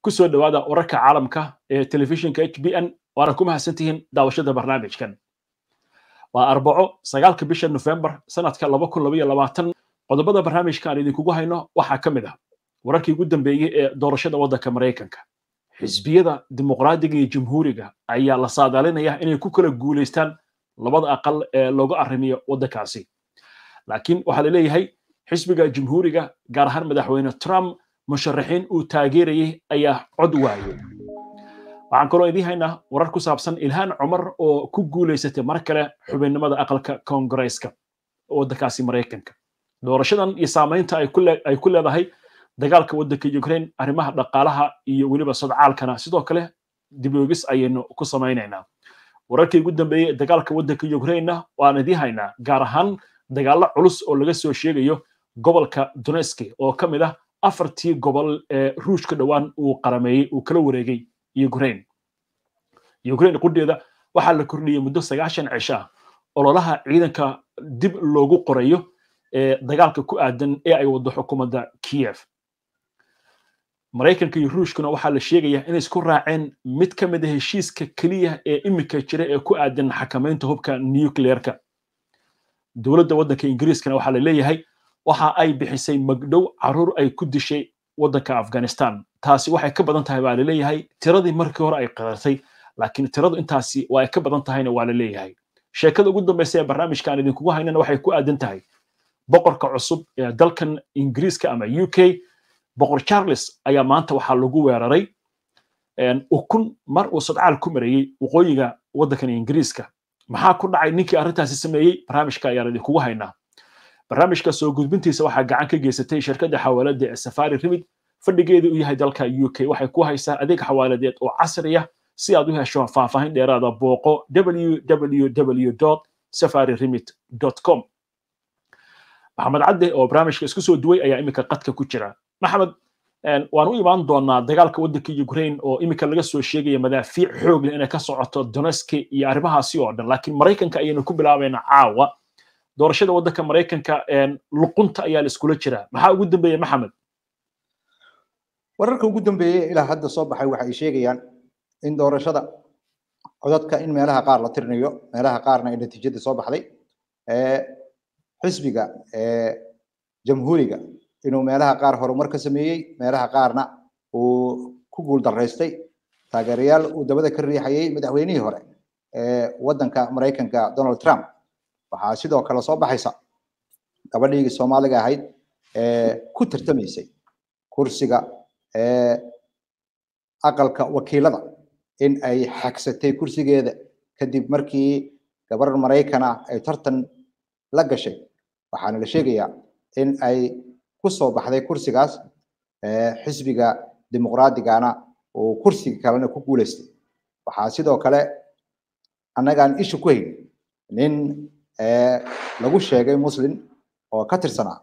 ku soo dhowaada wararka caalamka ee telefishinka h b n waana ku mahadsantihiin daawashada barnaamijkan waa arbaco sagaalka bisha nofembar sanadka laba kun labaiyo labaatan qodobada barnaamijka aan idinkugu hayno waxaa ka mid ah wararkii ugu dambeeyey ee doorashada waddanka maraykanka xisbiyada dimuqraadiga iyo jamhuuriga ayaa la saadaalinaya inay ku kala guulaystaan labada aqal ee looga arrimiyo waddankaasi laakiin waxaa la leeyahay xisbiga jamhuuriga gaar ahaan madaxweyne trump musharaxiin uu taageerayey ayaa cod waayey waxaan kaloo idiin haynaa warar ku saabsan ilhaan cumar oo ku guulaysatay mar kale xubinnimada aqalka koongareeska waddankaasi maraykanka doorashadan iyo saamaynta ay ku leedahay dagaalka waddanka ukraine arrimaha dhaqaalaha iyo weliba sodcaalkana sidoo kale diboogis ayaynu ku samaynaynaa wararkii ugu dambeeyey dagaalka waddanka ukrainena waan idiin haynaa gaar ahaan dagaallo culus oo laga soo sheegayo gobolka doneski oo ka mid ah afartii gobol ee ruushka dhowaan uu qarameeyey uu kala wareegay ukraine ukraine qudheeda waxaa la kordhiyey muddo sagaashan cisho ah ololaha ciidanka dib loogu qorayo ee dagaalka ku aadan ee ay wado xukuumadda kiev maraykanka iyo ruushkuna waxaa la sheegayaa inay isku raaceen mid ka mid a heshiiska keliya ee iminka jira ee ku aadan xakamaynta hubka nucleerka dowladda waddanka ingiriiskana waxaa la leeyahay waxa ay bixisay magdhow caruur ay ku dishay waddanka afghanistan taasi waxay ka badan tahay baa la leeyahay tiradii markii hore ay qadartay laakiin tiradu intaasi waa ay ka badan tahayna waa la leeyahay sheekada ugu dambaysa ee barnaamijka aan idinkugu haynana waxay ku aadan tahay boqorka cusub ee dalkan ingiriiska ama u k boqor charles ayaa maanta waxaa lagu weeraray ukun mar uu sadcaal ku marayey waqooyiga waddankan ingiriiska maxaa ku dhacay ninkii arrintaasi sameeyey barnaamijka ayaan idinkugu haynaa barnaamijka soo gudbintiisa waxaa gacan ka geysatay shirkadda xawaalada ee safari remid fadhigeedu uu yahay dalka u k waxay ku haysaa adeeg xawaaladeed oo casri ah si aad u hesho faahfaahin dheeraada booqo www safari remit com maxamed cadde oo barnaamijka isku soo duway ayaa iminka qadka ku jira maxamed waan u imaan doonaa dagaalka waddanka ukraine oo iminka laga soo sheegaya madaafiic xoog leh inay ka socoto doneski iyo arrimahaasi oo dhan laakiin maraykanka ayaynu ku bilaabaynaa caawa doorashada waddanka maraykanka luqunta ayaa la iskula jiraa maxaa ugu dambeeya maxamed wararka ugu dambeeyey ilaa hadda soo baxay waxa ay sheegayaan in doorashada codadka in meelaha qaar la tirinayo meelaha qaarna ay natiijada soo baxday xisbiga jamhuuriga inuu meelaha qaar horumar ka sameeyey meelaha qaarna uu ku guul daraystay taageerayaal uu dabada ka riixayay madaxweynihii hore ee waddanka maraykanka donald trump waxaa sidoo kale soo baxaysa gabadhiigii soomaaliga ahayd ee ku tartamaysay kursiga ee aqalka wakiilada in ay xagsatay kursigeeda kadib markii gabar maraykana ay tartan la gashay waxaana la sheegayaa in ay ku soo baxday kursigaas xisbiga dimuqraadigana uu kursiga kalena ku guulaystay waxaa sidoo kale annagaan isha ku hayn nin lagu sheegay muslim oo ka tirsanaa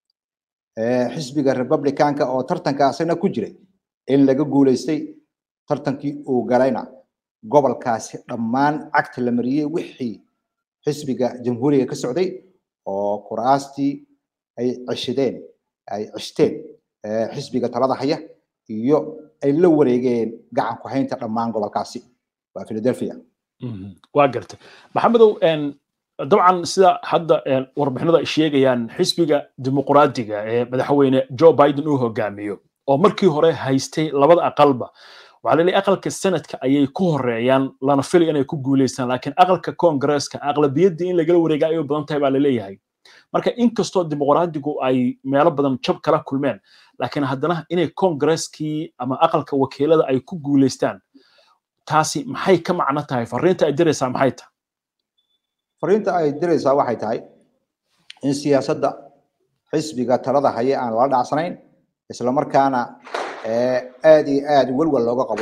xisbiga republicanka oo tartanka asagna ku jiray in laga guulaystay tartankii uu galayna gobolkaasi dhammaan cagta la mariyey wixii xisbiga jamhuuriga ka socday oo kuraastii ay ceshadeen ay ceshteen xisbiga talada haya iyo ay la wareegeen gacan ku haynta dhammaan gobolkaasi waa philadelphia waa gartay maxamedow dabcan sida hadda warbixinada ay sheegayaan xisbiga dimuqraadiga ee madaxweyne joe biden uu hogaamiyo oo markii hore haystay labada aqalba waxaa laleeyahay aqalka senadka ayay ku horeeyaan lana filay inay ku guulaystaan laakiin aqalka koongareeska aqlabiyaddii in lagala wareega ayay badan tahay baa laleeyahay marka inkastoo dimuqraadigu ay meelo badan jab kala kulmeen laakiin haddana inay koongareskii ama aqalka wakiilada ay ku guulaystaan taasi maxay ka macno tahay fariinta ay diraysaa maxay tahay fariinta ay diraysaa waxay tahay in siyaasadda xisbiga talada haya aan lala dhacsanayn islamarkaana aad iyo aad welwel looga qabo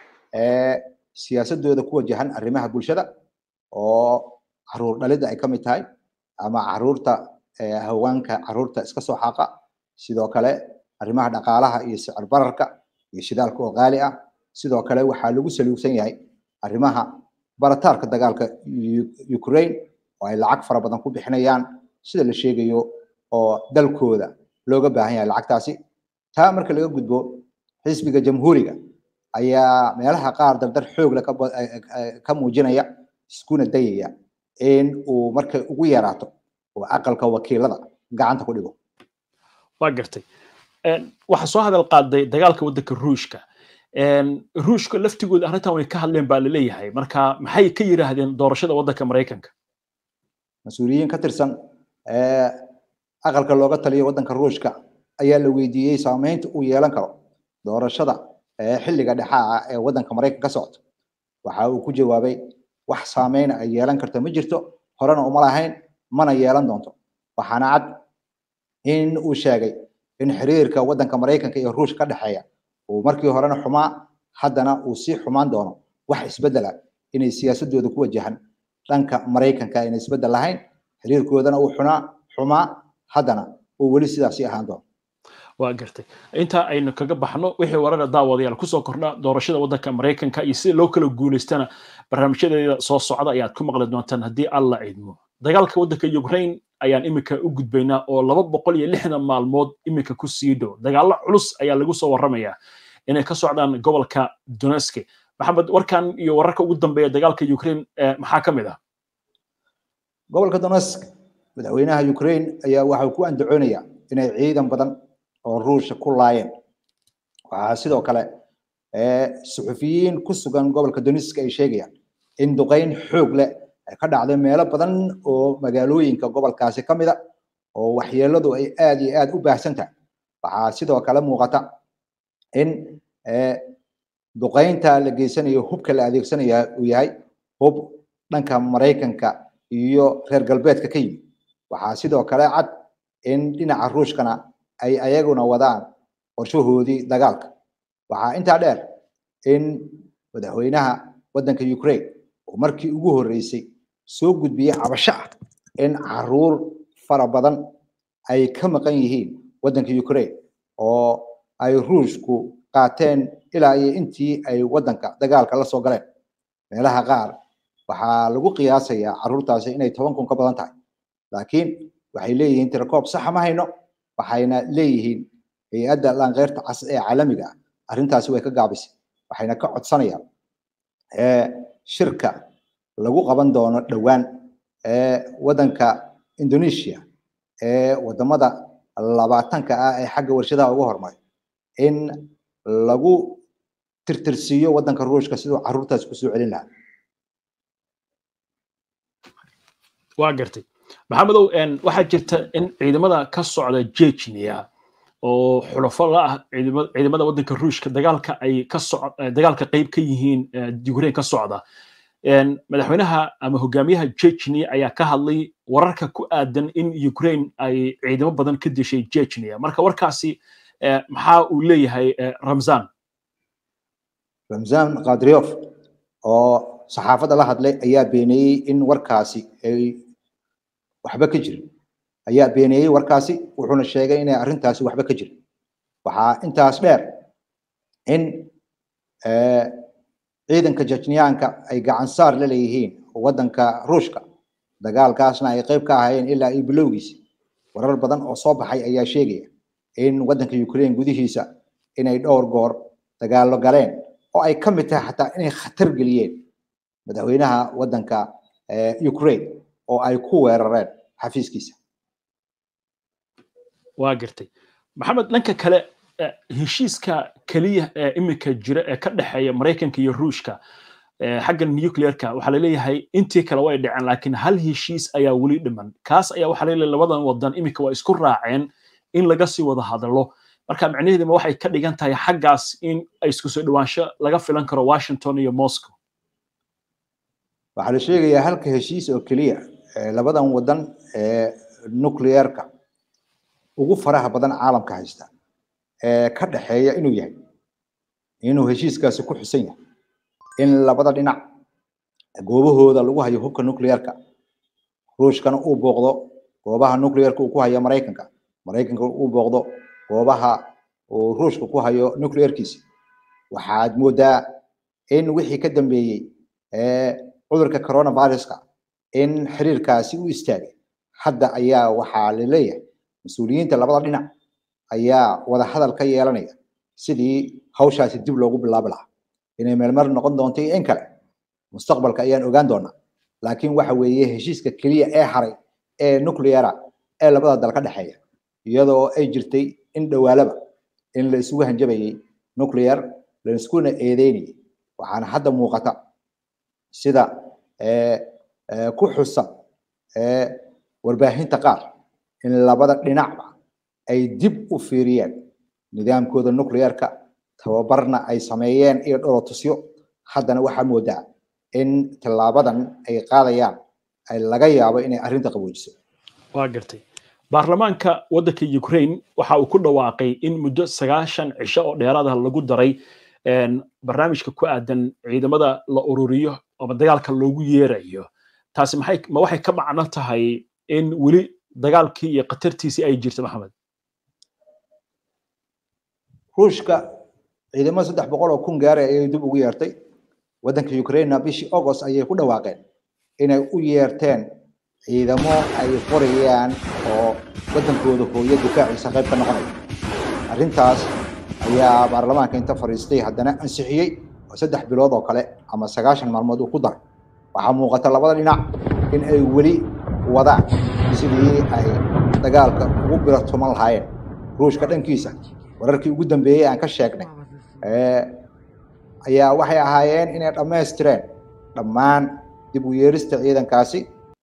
siyaasadooda ku wajahan arrimaha bulshada oo caruur dhalidda ay ka mid tahay ama caruurta haweenka caruurta iska soo xaaqa sidoo kale arrimaha dhaqaalaha iyo sicir bararka iyo shidaalka oo qaali ah sidoo kale waxaa lagu saluugsan yahay arrimaha barataarka dagaalka ukraine oo ay lacag fara badan ku bixinayaan sida la sheegayo oo dalkooda looga baahan yahay lacagtaasi taa marka laga gudbo xisbiga jamhuuriga ayaa meelaha qaar dardar xoog leh ka muujinaya iskuna dayaya in uu markay ugu yaraato oo aqalka wakiilada gacanta ku dhigo waa gartay waxaa soo hadal qaaday dagaalka waddanka ruushka ruushka laftigooda arrintan way ka hadleen baa laleeyahay marka maxay ka yiraahdeen doorashada waddanka maraykanka mas-uuliyiin ka tirsan aqalka looga taliyo waddanka ruushka ayaa la weydiiyey saameynta uu yeelan karo doorashada xilliga dhexaa ee waddanka maraykanka ka socota waxa uu ku jawaabay wax saameyn ay yeelan karto ma jirto horena uma lahayn mana yeelan doonto waxaana cad in uu sheegay in xiriirka waddanka maraykanka iyo ruushka ka dhexeeya uu markii horena xumaa haddana uu sii xumaan doono wax isbeddela inay siyaasadooda ku wajahan dhanka maraykanka ayna isbeddel lahayn xiriirkoodana uu xunaa xumaa haddana uu weli sidaasii ahaan doono waa gartay inta aynu kaga baxno wixii warara daawadayaal kusoo kordha doorashada waddanka maraykanka iyo sida loo kala guulaystana barnaamijyadeeda soo socda ayaad ku maqli doontaan haddii alla idmo dagaalka waddanka ukraine ayaan iminka u gudbaynaa oo laba boqol iyo lixdan maalmood iminka ku sii dhow dagaallo culus ayaa lagu soo warramayaa inay ka socdaan gobolka donetski maxamed warkan iyo wararka ugu dambeeya dagaalka ukraine maxaa ka mid ah gobolka donetsk madaxweynaha ukraine ayaa waxa ku andacoonaya inay ciidan badan oo ruusha ku laayeen waxaa sidoo kale suxufiyiin ku sugan gobolka donetsk ay sheegayaan in duqayn xoog leh ay ka dhacday meelo badan oo magaalooyinka gobolkaasi ka mida oo waxyeeladu ay aad iyo aad u baahsan tahay waxaa sidoo kale muuqata in duqaynta la geysanayo hubka la adeegsanaya uu yahay hub dhanka maraykanka iyo reer galbeedka ka yimid waxaa sidoo kale cad in dhinaca ruushkana ay ayaguna wadaan qorshahoodii dagaalka waxaa intaa dheer in madaxweynaha waddanka ukraine oo markii ugu horreysay soo gudbiyey cabasho ah in caruur fara badan ay ka maqan yihiin waddanka ukraine oo ay ruushku qaateen ilaa iyo intii ay waddanka dagaalka la soo galeen meelaha qaar waxaa lagu qiyaasayaa caruurtaasi inay toban kun ka badan tahay laakiin waxay leeyihiin tirakoob saxa ma hayno waxayna leeyihiin hay-adda laankeyrta cas ee caalamiga ah arrintaasi way ka gaabisay waxayna ka codsanayaan shirka lagu qaban doono dhowaan waddanka indonesia ee wadamada labaatanka ah ee xagga warshadaha ugu horumaray in lagu tirtirsiiyo waddanka ruushka siduu caruurtaasi kusoo celin lahaa waa gartay maxamedow waxaa jirta in ciidamada ka socda jejnia oo xulafo la ah ciidamada waddanka ruushka dagaalka ay ka soc dagaalka qayb ka yihiin ukraine ka socda madaxweynaha ama hogaamiyaha jejnia ayaa ka hadlay wararka ku aadan in ukraine ay ciidamo badan ka dishay jejnia marka warkaasi maxaa uu leeyahay ramzan ramzan kadriof oo saxaafadda la hadlay ayaa beeneeyey in warkaasi ay waxba ka jirin ayaa beeneeyey warkaasi wuxuuna sheegay inay arrintaasi waxba ka jirin waxaa intaas dheer in ciidanka jejniyaanka ay gacan saar la leeyihiin waddanka ruushka dagaalkaasna ay qayb ka ahaayeen ilaa iyo bilowgiisi warar badan oo soo baxay ayaa sheegaya in waddanka ukraine gudihiisa inay dhowr goor dagaallo galeen oo ay ka mid tahay xataa inay khatar geliyeen madaxweynaha waddanka ukraine oo ay ku weerareen xafiiskiisa waa gartay maxamed dhanka kale heshiiska keliya ee iminka jira ee ka dhexeeya maraykanka iyo ruushka xagga nuclearka waxaa laleeyahay intii kale way dhaceen laakiin hal heshiis ayaa weli dhiman kaas ayaa waxaa laleeyahay labadan wadan iminka waa isku raaceen in laga sii wada hadalo marka macnaheeduma waxay ka dhigan tahay xaggaas in ay isku soo dhawaansho laga filan karo washington iyo moscow waxaa la sheegayaa halka heshiis oo keliya labadan wadan ee nuclearka ugu faraha badan caalamka haysta ee ka dhexeeya inuu yahay inuu heshiiskaasi ku xusan yahay in labada dhinac goobahooda lagu hayo hubka nuclearka ruushkana uu booqdo goobaha nuclearka uu ku hayo maraykanka maraykanka uu booqdo goobaha uu ruushka ku hayo nuclearkiisa waxaad moodaa in wixii ka dambeeyey cudurka coronaviruska in xiriirkaasi u istaagay hadda ayaa waxaa la leeyahay mas-uuliyiinta labada dhinac ayaa wada hadal ka yeelanaya sidii hawshaasi dib loogu bilaabi lahaa inay meelmar noqon doonto iyo in kale mustaqbalka ayaan ogaan doonaa laakiin waxa weeye heshiiska keliya ee haray ee nucleara ee labada dal ka dhexeeya iyadoo ay jirtay in dhowaalaba in la isugu hanjabayay nuclear la iskuna eedeynayay waxaana hadda muuqata sida ku xusan warbaahinta qaar in labada dhinacba ay dib u fiiriyeen nidaamkooda nuclearka tababarna ay sameeyeen iyo dholotusyo haddana waxaa moodaa in tallaabadan ay qaadayaan ay laga yaabo inay arrinta qaboojiso waa gartay baarlamaanka waddanka ukraine waxa uu ku dhawaaqay in muddo sagaashan cisho oo dheeraada lagu daray barnaamijka ku aadan ciidamada la ururiyo ama dagaalka loogu yeerayo taasi maxay ma waxay ka macno tahay in weli dagaalkii iyo khatartiisii ay jirto maxamed ruushka ciidamo saddex boqol oo kun gaaray ayay dib ugu yeertay waddanka ukrainena bishii august ayay ku dhawaaqeen inay u yeerteen ciidamo ay qorayaan oo waddankooda hooyo difaaciisa qayb ka noqonaya arrintaas ayaa baarlamaanka inta fadhiistay haddana ansixiyey oo saddex bilood oo kale ama sagaashan maalmood uu ku daray waxaa muuqata labada dhinac in ay weli wadaan sidii ay dagaalka ugu biratuman lahaayeen ruushka dhankiisa wararkii ugu dambeeyey aan ka sheegnay ayaa waxay ahaayeen inay dhammaystireen dhammaan dib u yeerista ciidankaasi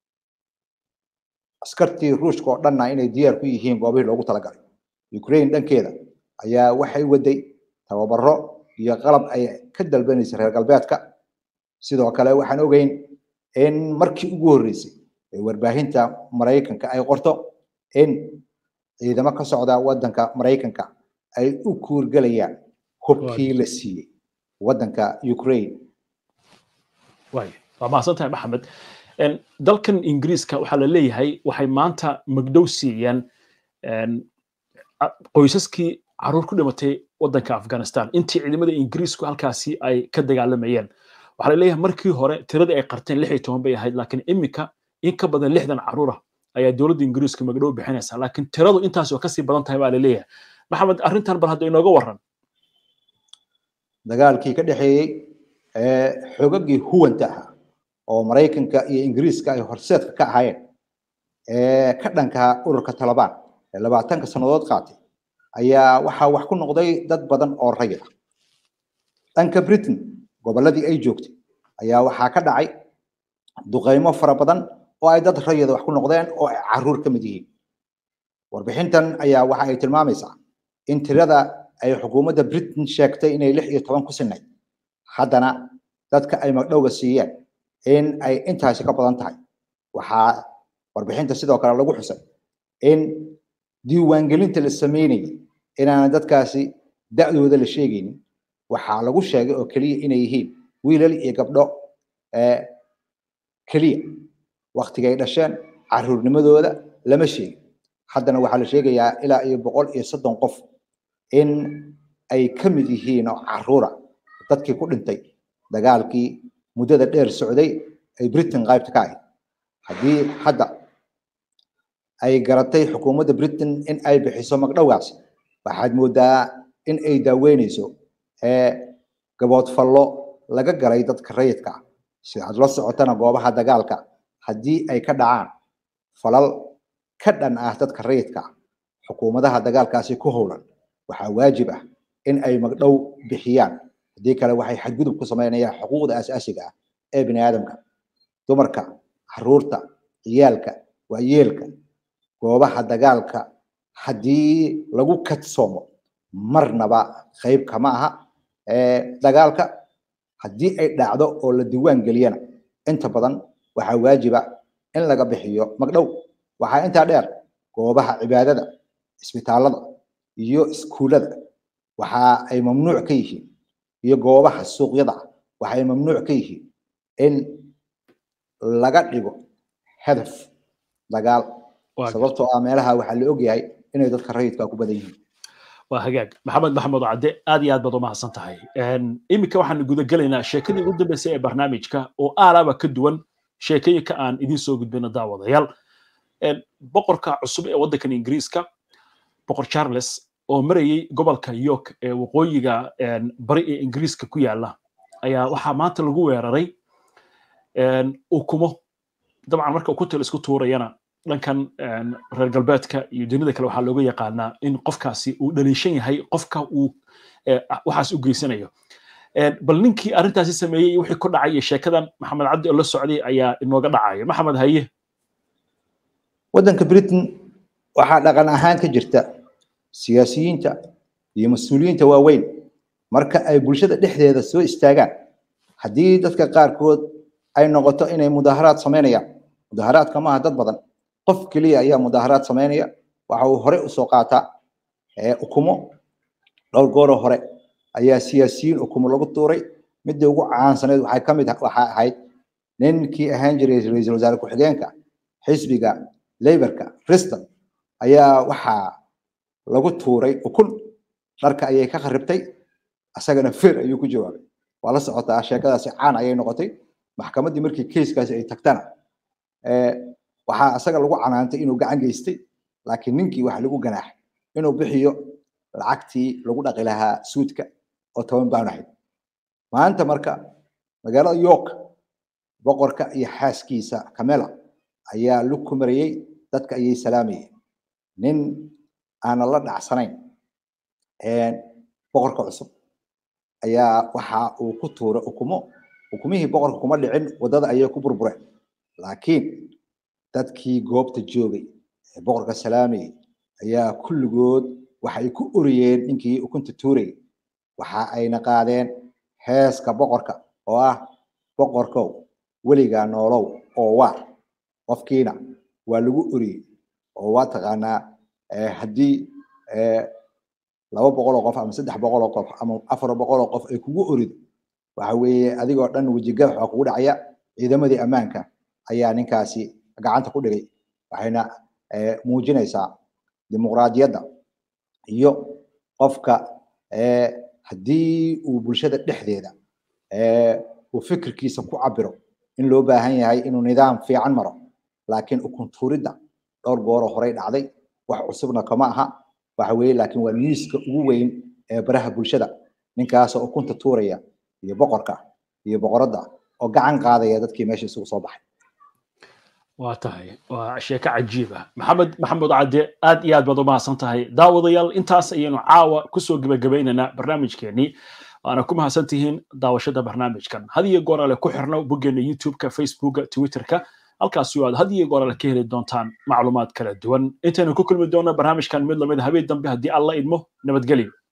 askartii ruushka oo dhanna inay diyaar ku yihiin goobihii loogu talagalay ukraine dhankeeda ayaa waxay waday tababaro iyo qalab ay ka dalbanaysa reer galbeedka sidoo kale waxaan ogeyn in markii ugu horreysay ee warbaahinta maraykanka ay qorto in ciidamo ka socda waddanka maraykanka ay u kuurgelayaan hubkii la siiyey waddanka ukraine waay waa mahadsan tahay maxamed dalkan ingiriiska waxaa la leeyahay waxay maanta magdhow siiyeen qoysaskii caruur ku dhimatay waddanka afghanistan intii ciidamada ingiriisku halkaasi ay ka dagaalamayeen waxaa la leeyahay markii hore tiradii ay qarteen lix iyo toban bay ahayd laakiin iminka in ka badan lixdan caruur ah ayaa dowladda ingiriiska magdhow bixinaysa laakiin tiradu intaas oo kasii badan tahay baa la leeyahay maxamed arrintan bal hadda inooga waran dagaalkii ka dhexeeyey xoogagii huwanta ahaa oo maraykanka iyo ingiriiska ay horseedka ka ahaayeen ee ka dhanka ururka talabaan ee labaatanka sannadood qaatay ayaa waxaa wax ku noqday dad badan oo rayid ah dhanka britain gobolladii ay joogtay ayaa waxaa ka dhacay duqeymo fara badan oo ay dad rayida wax ku noqdeen oo ay caruur ka mid yihiin warbixintan ayaa waxa ay tilmaamaysaa in tirada ay xukuumadda britain sheegtay inay lix iyo toban ku sinnayd haddana dadka ay magdhowga siiyeen in ay intaasi ka badan tahay waxaa warbixinta sidoo kale lagu xusay in diiwaangelinta la sameynayay inaanan dadkaasi da'dooda la sheegaynin waxaa lagu sheegay oo keliya inay yihiin wiilal iyo gabdho keliya waktigay dhasheen caruurnimadooda lama sheegin haddana waxaa la sheegayaa ilaa iyo boqol iyo soddon qof in ay ka mid yihiin oo caruura dadkii ku dhintay dagaalkii muddada dheer socday ay britain qaybta ka ahayd haddii hadda ay garatay xukuumadda britain in ay bixiso magdhowgaasi waxaad moodaa in ay daaweynayso gaboodfallo laga galay dadka rayidka ah si aad la socotana goobaha dagaalka haddii ay ka dhacaan falal ka dhan ah dadka rayidka ah xukuumadaha dagaalkaasi ku howlan waxaa waajib ah in ay magdhow bixiyaan haddii kale waxay xadgudub ku samaynayaan xuquuqda asaasiga ah ee bini aadamka dumarka caruurta ciyaalka waayeelka goobaha dagaalka haddii lagu kadsoomo marnaba qayb kama aha dagaalka haddii ay dhacdo oo la diiwaan geliyana inta badan waxaa waajiba in laga bixiyo magdhow waxaa intaa dheer goobaha cibaadada isbitaalada iyo iskuullada waxa ay mamnuuc ka yihiin iyo goobaha suuqyada ah waxay mamnuuc ka yihiin in laga dhigo hadaf dagaal sababtoo ah meelaha waxaa la ogyahay inay dadka rayidka ku badan yihiin waa hagaag maxamed maxamed cadde aad iyo aad baad u mahadsan tahay iminka waxaan guda gelaynaa sheekadii ugu dambeysay ee barnaamijka oo aalaaba ka duwan sheekooyinka aan idiin soo gudbino daawadayaal boqorka cusub ee waddankan ingiriiska boqor charles oo marayay gobolka york ee waqooyiga bari ee ingiriiska ku yaala ayaa waxaa maanta lagu weeraray ukumo dabcan marka ukunta la isku tuurayana dhankan reer galbeedka iyo dunida kale waxaa looga yaqaanaa in qofkaasi uu dhaliishan yahay qofka uu waxaas u geysanayo bal ninkii arrintaasi sameeyey wixii ku dhacay iyo sheekadan maxamed cabdi oo la socday ayaa inooga dhacaya maxamed haye waddanka britain waxaa dhaqan ahaan ka jirta siyaasiyiinta iyo mas-uuliyiinta waaweyn marka ay bulshada dhexdeeda soo istaagaan haddii dadka qaarkood ay noqoto inay mudaaharaad samaynayaan mudaaharaadka maaha dad badan qof keliya ayaa mudaaharaad samaynaya waxa uu hore usoo qaataa ukumo dhowr gooroo hore ayaa siyaasiyiin ukumo lagu tuuray midda ugu caansaneed waxay ka mid waxaa ahayd ninkii ahaan jiray ra-iisul wasaare ku-xigeenka xisbiga laborka riston ayaa waxaa lagu tuuray ukun dharka ayay ka kharibtay asagana fer ayuu ku jawaabay waa la socotaa sheekadaasi caan ayay noqotay maxkamaddii markii keiskaasi ay tagtana waxaa asaga lagu canaantay inuu gacan geystay laakiin ninkii waxa lagu ganaaxay inuu bixiyo lacagtii lagu dhaqi lahaa suudka oo toban baan ahayd maanta marka magaalada york boqorka iyo xaaskiisa camela ayaa lug ku marayey dadka ayay salaamayeen nin aanan la dhacsanayn boqorka cusub ayaa waxa uu ku tuuray ukumo ukumihii boqorka kuma dhicin waddada ayay ku burbureen laakiin dadkii goobta joogay ee boqorka salaamayey ayaa kulligood waxay ku oriyeen ninkii ukunta tuurayay waxa ayna qaadeen heeska boqorka oo ah boqorkow weligaa noolow oo waar qofkiina waa lagu oriyey oo waa taqaanaa haddii laba boqol oo qof ama saddex boqol oo qof ama afar boqol oo qof ay kugu orido waxa weeye adigoo dhan wejigax waa kugu dhacaya ciidamadii ammaanka ayaa ninkaasi gacanta ku dhigay waxayna muujinaysaa dimuqraadiyadda iyo qofka haddii uu bulshada dhexdeeda uu fikirkiisa ku cabiro in loo baahan yahay inuu nidaam fiican maro laakiin ukuntuuridda dhowr gooroo horey dhacday wax cusubna kama aha waxa weeye laakiin waa miiska ugu weyn ee baraha bulshada ninkaasoo ukunta tuuraya iyo boqorka iyo boqoradda oo gacan qaadaya dadkii meesha isugu soo baxay waa tahay waa sheeko cajiib ah maxamed maxamed cadde aad iyo aad baad u mahadsan tahay daawadayaal intaas ayaynu caawa kusoo gebagabaynaynaa barnaamijkeenii waana ku mahadsan tihiin daawashada barnaamijkan had iyo goor ale ku xirno boggeena youtubeka facebooka twitterka halkaasi aad had iyo goor ale ka heli doontaan macluumaad kala duwan intaynu ku kulmi doonno barnaamijkan mid lamid habeen dambe haddii alla idmo nabadgelyo